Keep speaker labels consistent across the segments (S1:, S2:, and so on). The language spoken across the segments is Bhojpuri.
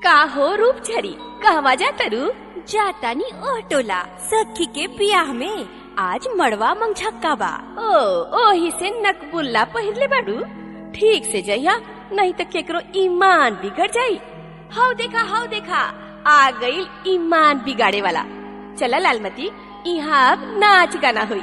S1: का हो रूप झरी कहवा जा तरु
S2: जातानी ओह टोला सखी के बियाह में आज मड़वा मंगझक्का बा
S1: ओ ओही से नकबुल्ला पहिरले बाड़ू ठीक से जइया नहीं तो केकरो ईमान बिगड़ जाई हाउ देखा हाउ देखा आ गई ईमान बिगाड़े वाला चला लालमती यहाँ अब नाच गाना हुई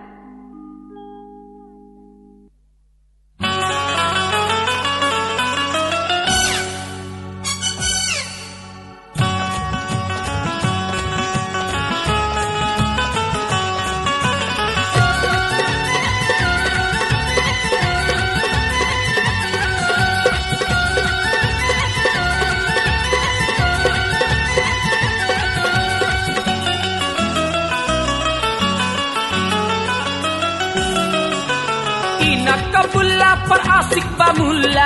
S3: इना कबुल्ला पर आशिक बा मुल्ला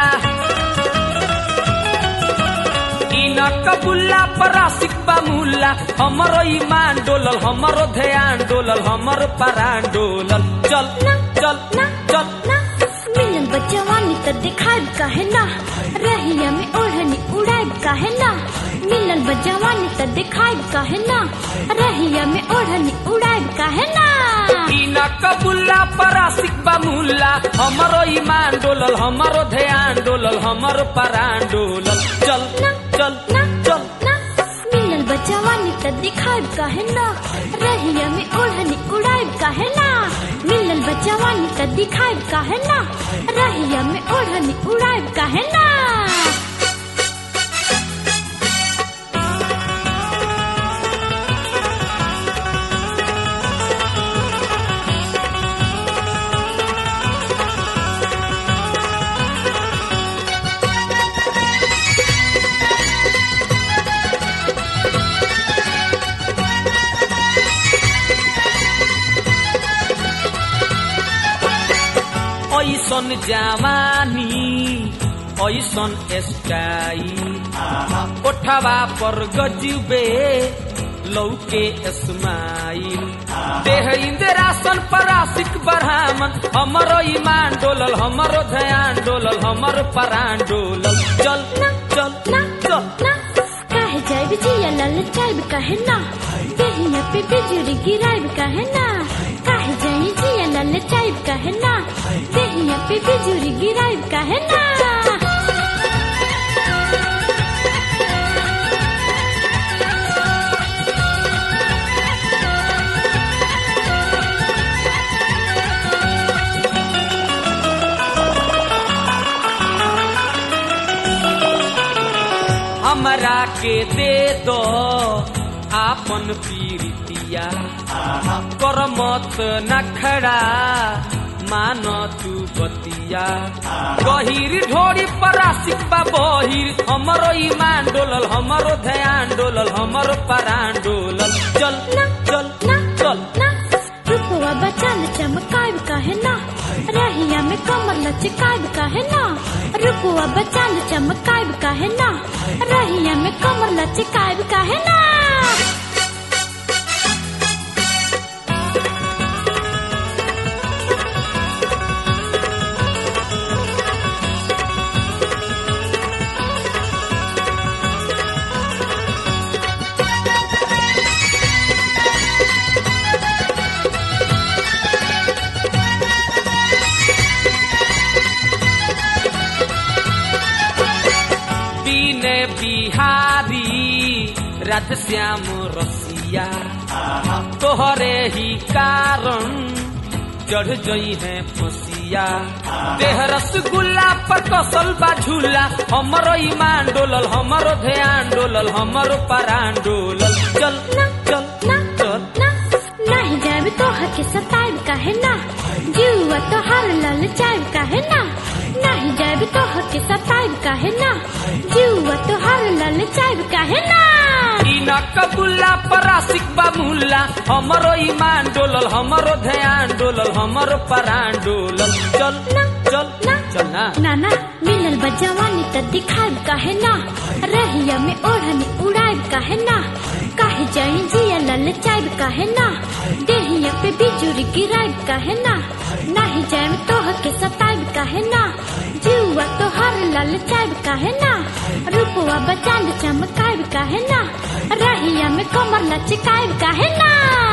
S3: इना कबुल्ला पर आशिक बा मुल्ला हमरो ईमान डोलल हमरो ध्यान डोलल हमरो परान डोलल चल चल चल
S2: मिलन बचवानी त दिखाई काहे ना रहिया में ओढ़नी उड़ाई काहे ना मिलन बचवानी त दिखाई काहे ना रहिया में ओढ़नी उड़ाई काहे ना
S3: इना कबुल्ला पर आशिक बा मुल्ला हमरो ईमान डोलल हमरो ध्यान डोलल हमरो परान डोलल चल चल चल
S2: मिलन बचवानी त दिखाई काहे ना रहिया में ओढ़नी उड़ाई काहे ना मिलन बचवानी त दिखाई काहे ना रहिया में ओढ़नी उड़ाई काहे ना
S3: ऐसन जवानी ऐसन स्टाइल कोठवा पर गजबे लौके स्माइल देह इंदिरासन पर आशिक बरहामन हमरो ईमान डोलल हमरो ध्यान डोलल हमरो परान डोलल चल चल चल
S2: काहे जाइब जिया लल चाइब काहे ना देहिया पे बिजुरी गिराइब काहे ना काहे जाई जिया लल चाइब काहे ना देहिया पे बिजुरी गिराइब काहे ना
S3: हमरा के दे दो आपन पीरितिया कर मत नखड़ा मान तू बतिया गहिर ढोरी पर आशिक बा बहिर हमरो ईमान डोलल हमरो ध्यान डोलल हमरो परान डोलल चल चल चल
S2: रुपवा बचाल चमकाइब काहे ना रहिया में कमर लचकाइब काहे ना रुपवा बचाल चमकाइब काहे ना रहिया में कमर लचकाइब काहे ना
S3: बीने बिहारी रात श्याम रसिया तोहरे ही कारण चढ़ जई है फसिया देह रसगुल्ला पर कसल बा झूला हमरो ईमान डोलल हमरो ध्यान डोलल हमरो परान डोलल चल चल चल
S2: नहीं जाब तो हके सताइब काहे ना जीवा तो हर लल चाइब काहे ना नहीं जाब तो हके सताइब काहे ना जीवा तो हर लल चाइब काहे ना
S3: इना कबुल्ला पर आशिक बा मुल्ला हमरो ईमान डोलल हमरो ध्यान डोलल हमरो परान डोलल चल चल चल ना
S2: नाना मिलल बजवानी त दिखाइब काहे ना रहिया में ओढ़नी उड़ाइब काहे ना काहे जाई जिया लल चाइब काहे ना देहिया पे बिजुरी गिराइब काहे ना नाही जाए तो हके सताइब काहे ना जीवा तो हर लल लचाइब काहे ना रूपवा बचांद चमकाइब काहे ना रहिया में कमर लचकाइब काहे ना